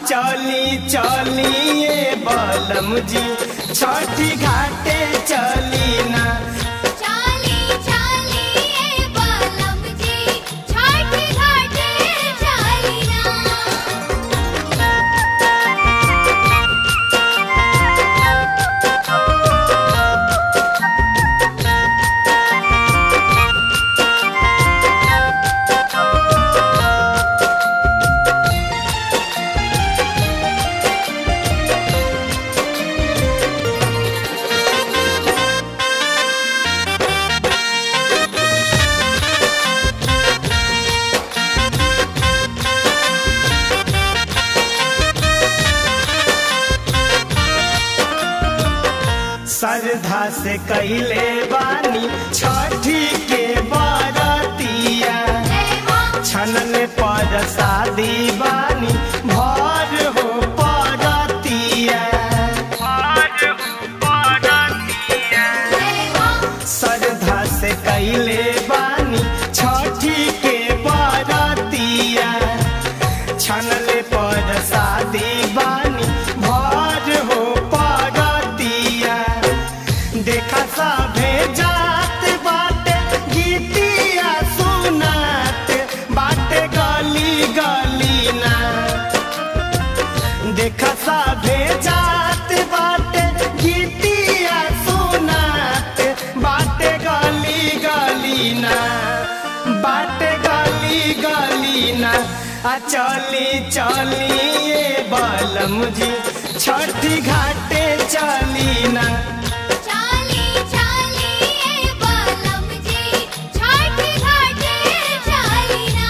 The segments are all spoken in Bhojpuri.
चली चली ये बलम जी छठी घाटे चली ना चाली चाली ए बालम जी छठ घाटे चालीना श्रद्धा से कैले बानी छठी के बरतिया जय मां छनन पर शादी बानी भर हो परतिया जय मां श्रद्धा से कैले बानी छठी के बरतिया छनन पर शादी बानी भर हो परतिया देखा सभे जात बाटे गीतिया सुनात बाटे गली गली ना देखा सभे जात बाटे गीतिया सुनात बाटे गली गली ना बाटे गली गली ना आ चली चली ये बलम जी छठी घाटे चली ना चाली चाली ए बालम जी छठ घाटे चालीना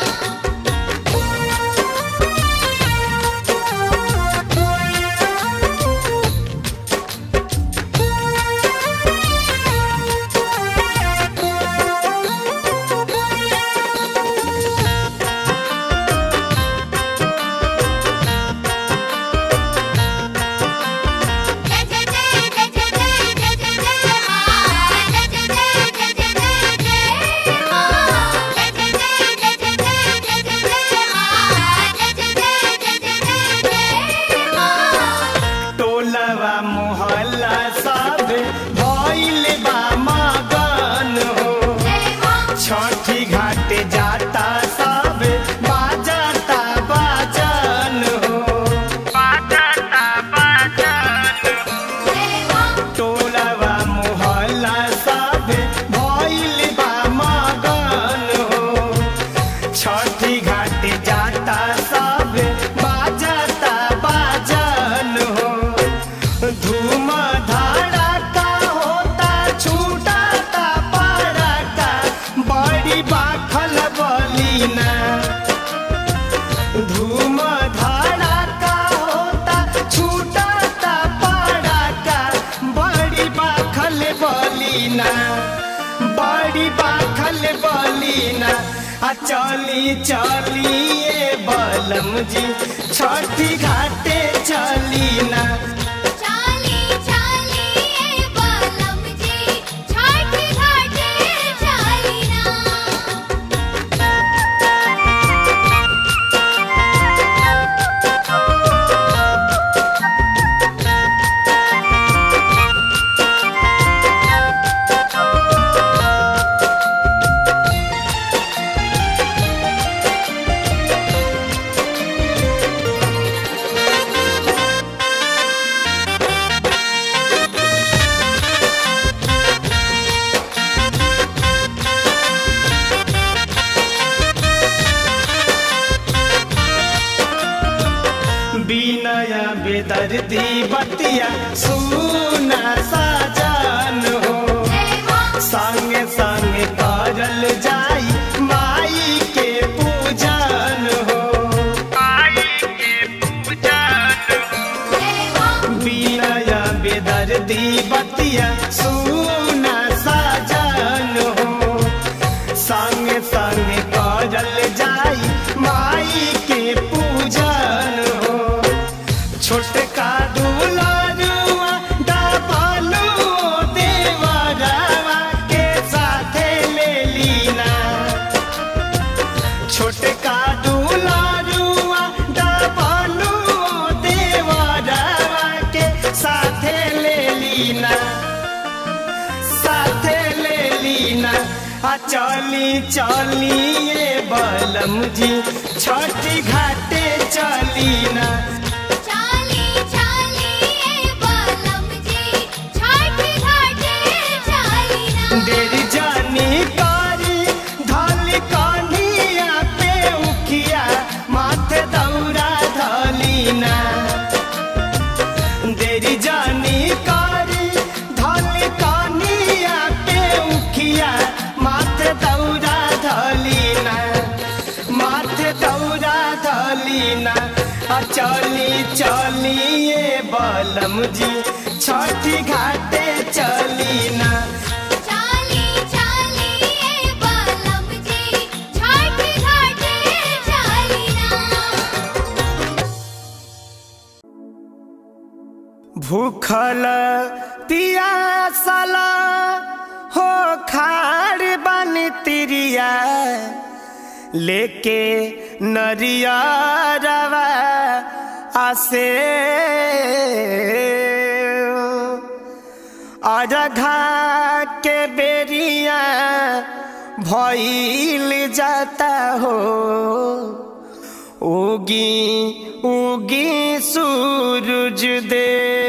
जय जय जय जय जय जय जय जय मां जय जय जय जय जय जय मां जय जय जय जय जय जय जय मां जय जय जय जय जय जय मां टोलवा मोहल्ला सब भइल बा मगन हो जय मां छठी घाट जाता सब बाजता बाजन हो बाजता बाजन जय मां टोलवा मोहल्ला सब भइल बा मगन हो छठी घाट जाता सब बाजता बाजन हो धूम धड़का होता छूटता पड़का बड़ी बाखल बलीना धूम धड़का होता छूटता पड़का बड़ी बाखल बलीना बड़ी बाखल बलीना आ चली चली ये बलम जी छठी घाटे चली ना चाली चाली ए बालम जी छठ घाटे चालीना बिनय बेदर्दी बतिया सुना साजन हो जय मां संगे संगे करल जाई माई के पूजन हो माई के पूजन जय मां बिनय बेदर्दी बतिया सुना साजन हो संगे संगे करल जाई माई के पूजन हो छोटका दुलारुआ डबलू देवरवा के साथे ले लीना छोटका दुलारुआ डबलू आ चली चली ये बलम जी छठी घाटे चली ना चाली चाली ए बालम जी छठ घाटे चाली ना देरी जानी कारी धल कनिया पे उखिया माथे दौरा धलीना देरी जानी कारी धल कनिया पे उखिया माथे दौरा धलीना माथे दौरा धलीना आ चली चली ये बलम जी छठी घाटे चलीना चाली चाली ए बालम जी छठ घाटे चाली ना भूखल पियासल हो खाड़ बन तिरिया लेके नरियरवा आसे अरघा के बेरिया भइल जाता हो उगी उगी सूरज दे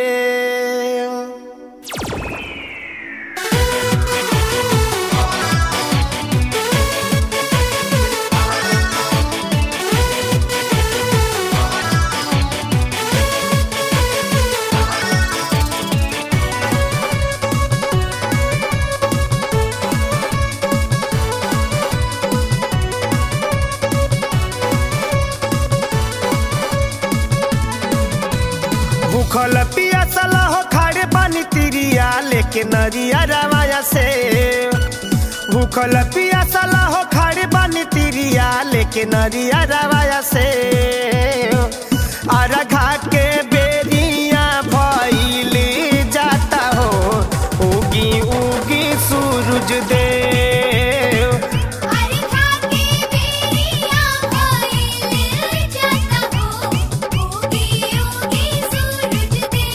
भूखल पियासल हो खाड़े पानी तिरिया लेके नरिया रवाया से भूखल पियासल हो खाड़े पानी तिरिया लेके नरिया रवाया से अरघा के बेरिया भइली जाता हो उगी उगी सूरज देव अरे खाके बेरिया भइल जाता हो उगी उगी सूरज दे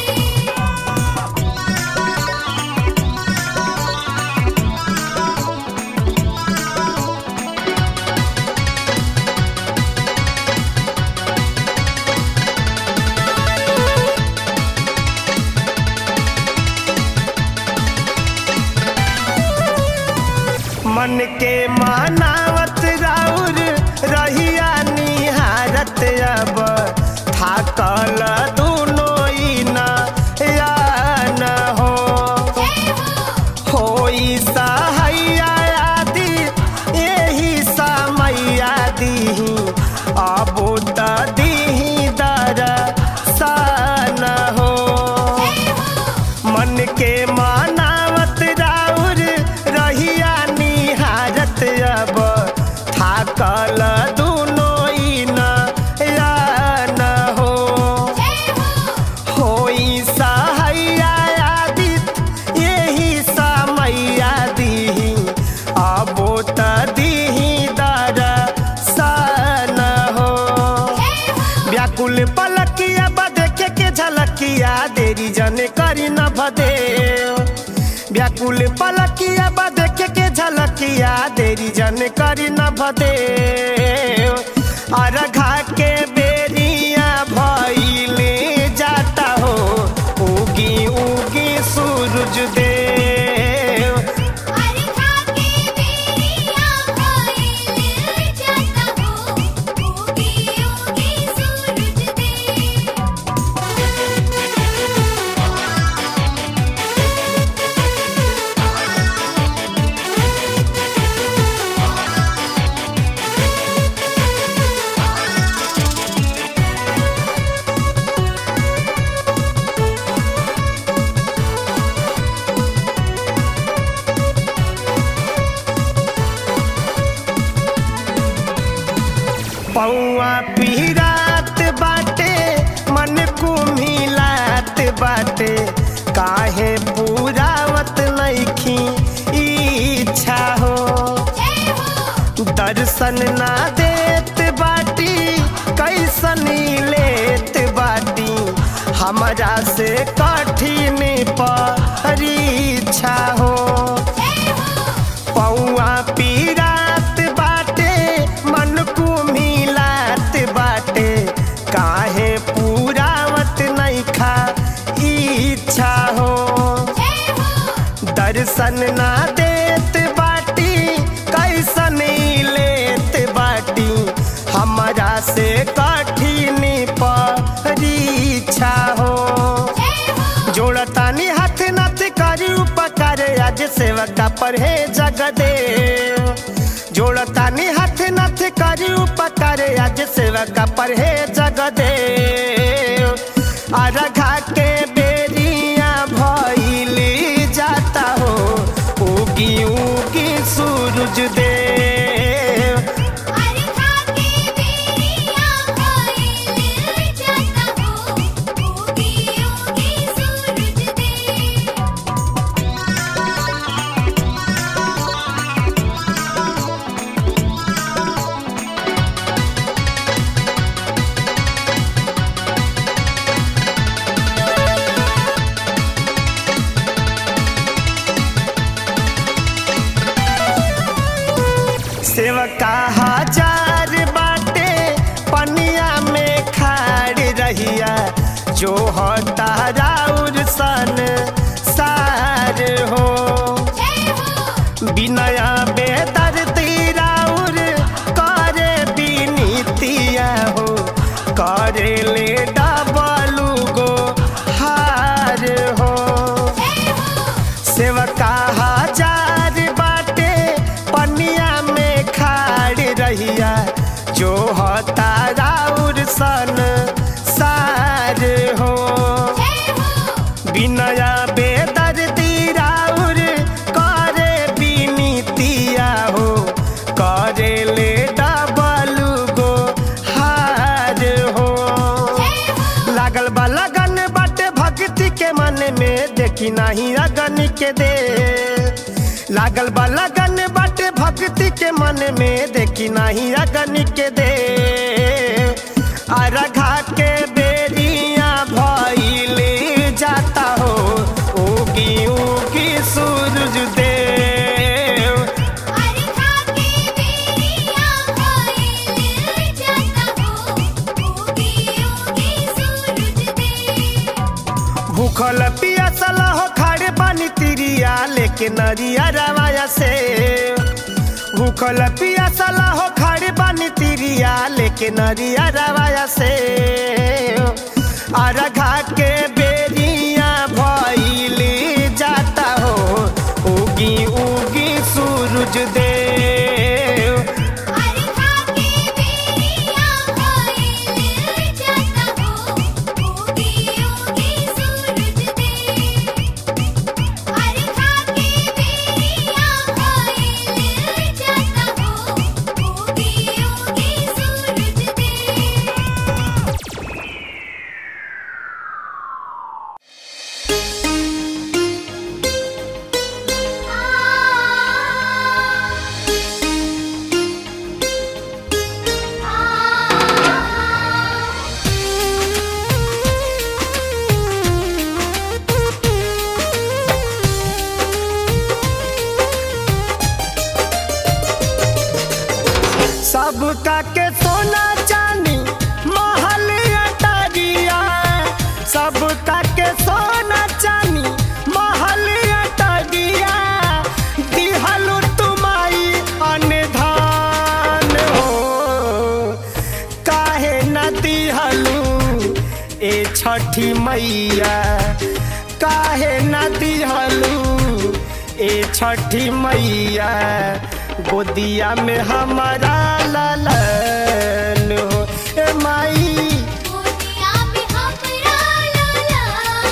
मन के मानावत राउर रहिया निहारत अब थाकल दुनो ई न या न हो जय हो होई सहैया आदि एही समैया दीही अब त दीही दर सन हो जय हो मन के मानावत राउर रहिया निहारत अब थाकल दुनो ई न या न हो जय हो होई सहैया आदित यही समैया दीही अबो त दीही दर सन हो जय हो व्याकुल पलकिया बा देखे के झलकिया देरी जन करी न भदे व्याकुल पलकिया बा देखे के झलकिया देरी जन करी न भदे अरघा के बेरिया भइले जाता हो उगी उगी सूरज देव अरे खाके बेरिया भइल जाता हो उगी उगी सूरज दे पौआ पीरात बाटे मन कुम्हिलात बाटे काहे पूरावत नइखी इच्छा हो जय हो दर्शन ना देत बाटी कैसन लेत बाटी हमरा से कठिन परीक्षा हो जय हो पौआ दर्शन ना देत बाटी कैसन लेत बाटी हमारा से कठिन परीक्षा हो जोड़तानी हाथ नाथ करी उपकार आज सेवका पर हे जगदेव जोड़तानी हाथ नाथ करी उपकार आज सेवका पर हे जगदेव अरघा के बेरिया भइली जाता हो उगी उगी सूरज देव अरे खाके बेरिया भइल जाता हो उगी उगी सूरज दे सेवका हजार बाटे पनिया में खाड़ रहिया जो होता राउर सन सार हो जय हो बिनया बेदर तीराउर करे बिनीतिया हो करे ले डबलू गो हार हो जय हो सेवका हजार बाटे पनिया में खाड़ रहिया जो होता राउर सन सार हो जय हो बिनया बेदर राउर करे बिनीतिया हो करे ले डबलू गो हार हो जय हो लागल बा लगन बाटे भक्ति के मन में देखी नहीं अगन के दे लागल बा लगन बाटे भक्ति के मन में देखी नहीं अगन के दे अरघा के बेरिया भइले जाता हो उगी उगी सूरज देव अरे खाके बेरिया भइल जाता हो उगी उगी सूरज दे भूखल पियासल हो खाड़े पानी तिरिया लेके नरिया रवाया से भूखल पियासल हो खाड़े पानी तिरिया लेके नरिया रवाया से अरघा के बेरिया भइली जाता हो उगी उगी सूरज देव अरे खाके बेरिया भइल जाता हो उगी उगी सूरज दे अरे खाके बेरिया भइल जाता हो उगी उगी सूरज दे सबका के सोना चांदी महल अटारिया सबका के सोना चांदी महल अटारिया दिहलु तुमाई अनधान हो काहे न दिहलु ए छठी मैया काहे न दिहलु ए छठी मैया गोदिया में हमारा लालन हो ए माई गोदिया में हमरा लाला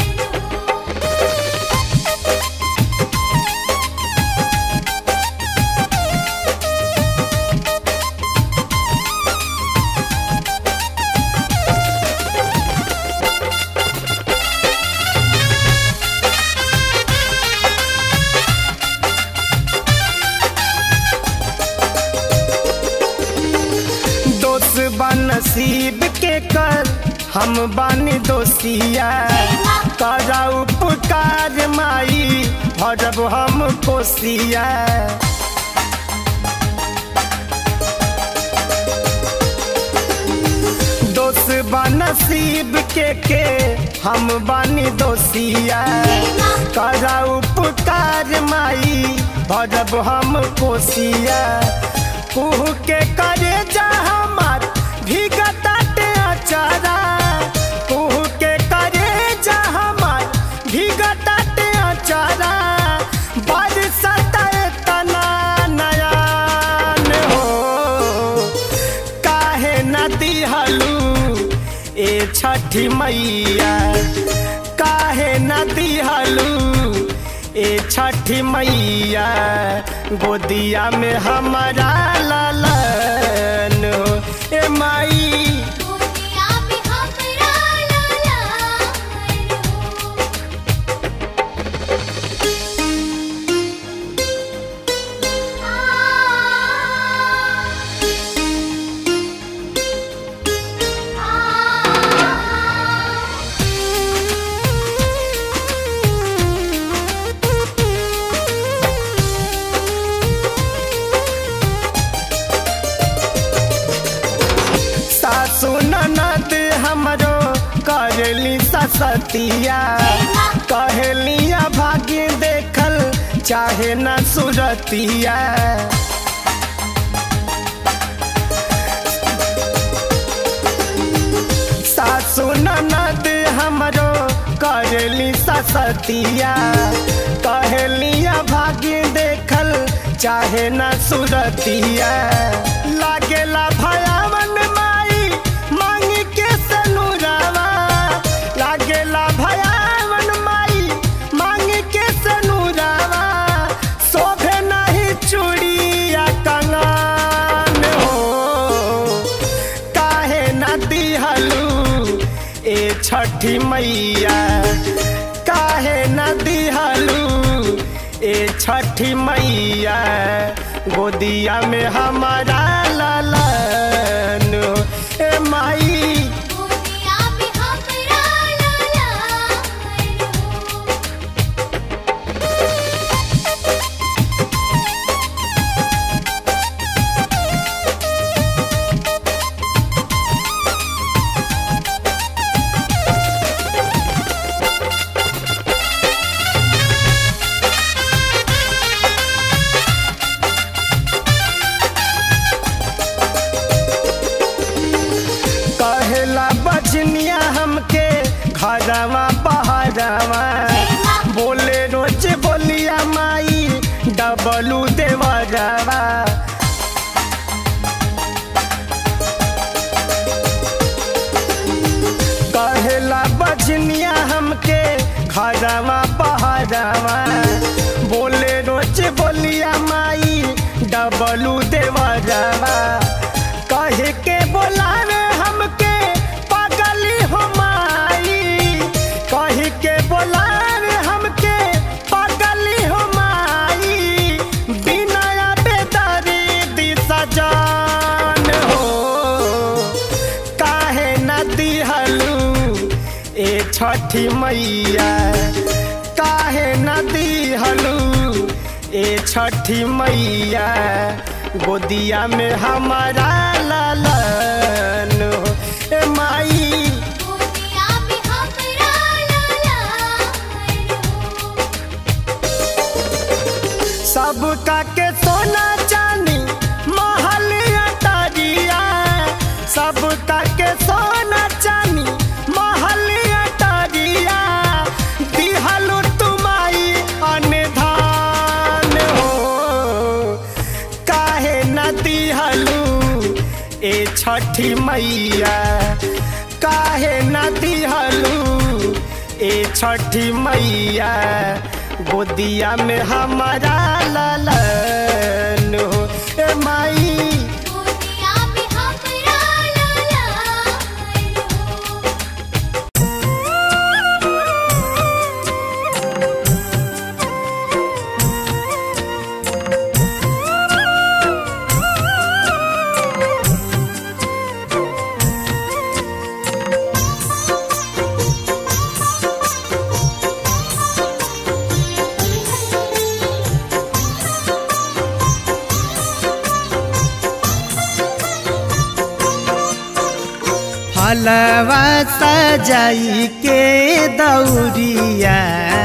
दोस्त बा नसीब के कर हम बानी दोषिया करा उपकार माई भरब हम कोसिया दोस्त बनसीब के के हम बानी दोषिया करा उपकार माई भरब हम कोसिया कुह के करे जा हमार भीगताटे अचारा कुह के करे जा हमार भीगताटे अचारा बरसत तना नयान हो काहे न दिहलू ए छठी मैया काहे न दिहलू ए छठी मैया गोदिया में हमारा लालन हो ए माई दुनिया में हमरा लालन हो सासु ननद हमरो करली ससतिया कहलिया भाग्य देखल चाहे न सुरतिया सासु ननद हमरो करली ससतिया कहलिया भाग्य देखल चाहे न सुरतिया लागेला भयावन माई मांग के सनुरावा लागेला भयावन माई मांग के सनुरावा शोभे नहीं चूड़िया कंगन हो काहे न दिहलू ए छठी मैया काहे न दिहलू ए छठी मैया गोदिया में हमारा लालन हो। ए माई दुनिया में हमरा लालन हो कहेला बचनिया हमके घरवा पहरवा बोले रोज बोलिया माई डबलू देवरवा कहेला बचनिया हमके घरवा पहरवा बोले रोज बोलिया माई डबलू देवरवा कहे के बोलावे हमके पागली हो माई कहे के बोलावे हमके पागली हो माई बिना बेदरी दी सजान हो काहे न दिहलू ए छठी मैया काहे न दिहलू ए छठी मैया गोदिया में हमारा लालन हो ए माई दुनिया में हमरा लालन हो सबका के सोना चांदी महल अटरिया सबका के सोना चांदी महल अटरिया दिहलु तुमाई अनधान हो काहे न दिहलु ए छठी मैया काहे न दिहलु ए छठी मैया गोदिया में हमारा लालन हो ए माई दुनिया में हमरा लालन हो ए फलवा सजाई के दौरिया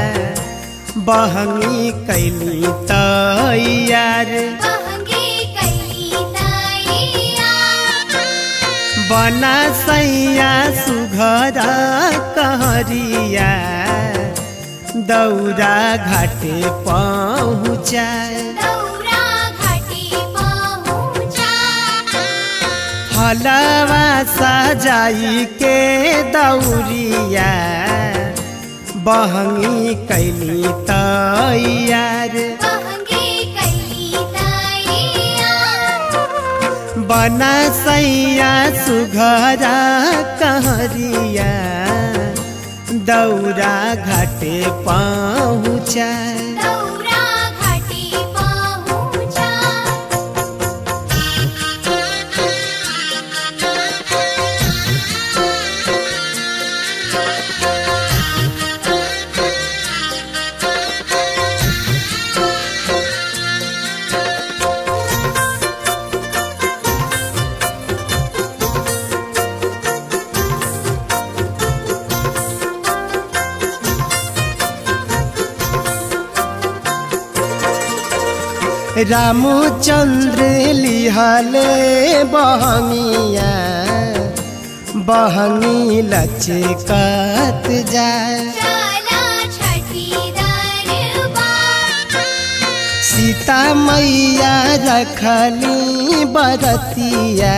बहंगी कैली तैयार बहंगी कैली ताइया बना सैया सुघर कहरिया दौरा घाटे पहुँचाए दौरा घाटी पहुँचा फलवा सजाई के दौरिया बहंगी कैली तैयार बहंगी कैली ताइया बना सैया सुघरा कहरिया दौरा घाटे पहुँचाए दौरा घाटी पहुँचा रामचंद्र लिहले बहंगिया बहंगी लचकत जाए चला छठी दरबार सीता मैया रखली बरतिया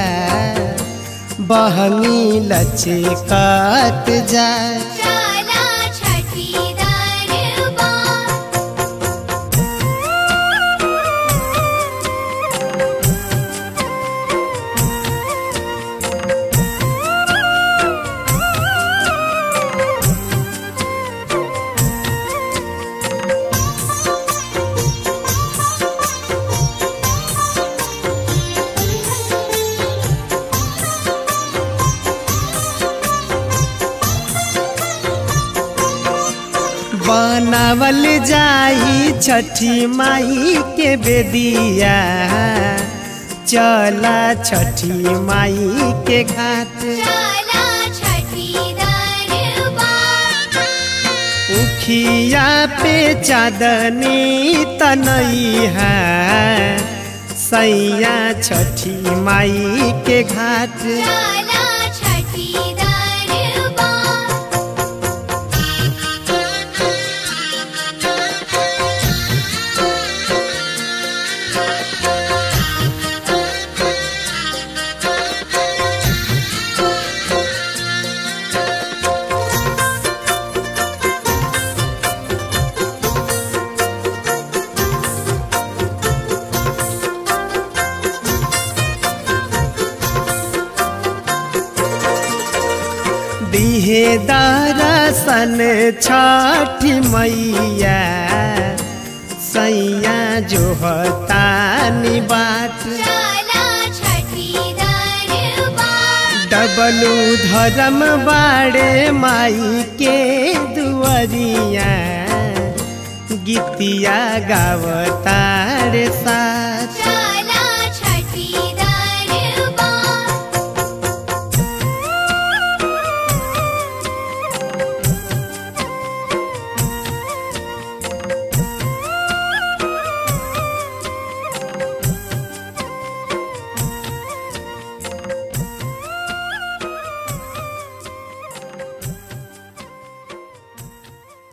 बहंगी लचकत जाए चला छठी दरबार बनावल जाई छठी माई के बेदिया चला छठी माई के घाट चला छठी दरबार उखिया पे चादनी तनई है सैया छठी माई के घाट चला छठी दरबार दिहे दरसन छठी मैया सैया जो हतानी बाट चला छठी दरबार डबलू धर्म बाड़े माई के दुआरिया गीतिया गावतार साथ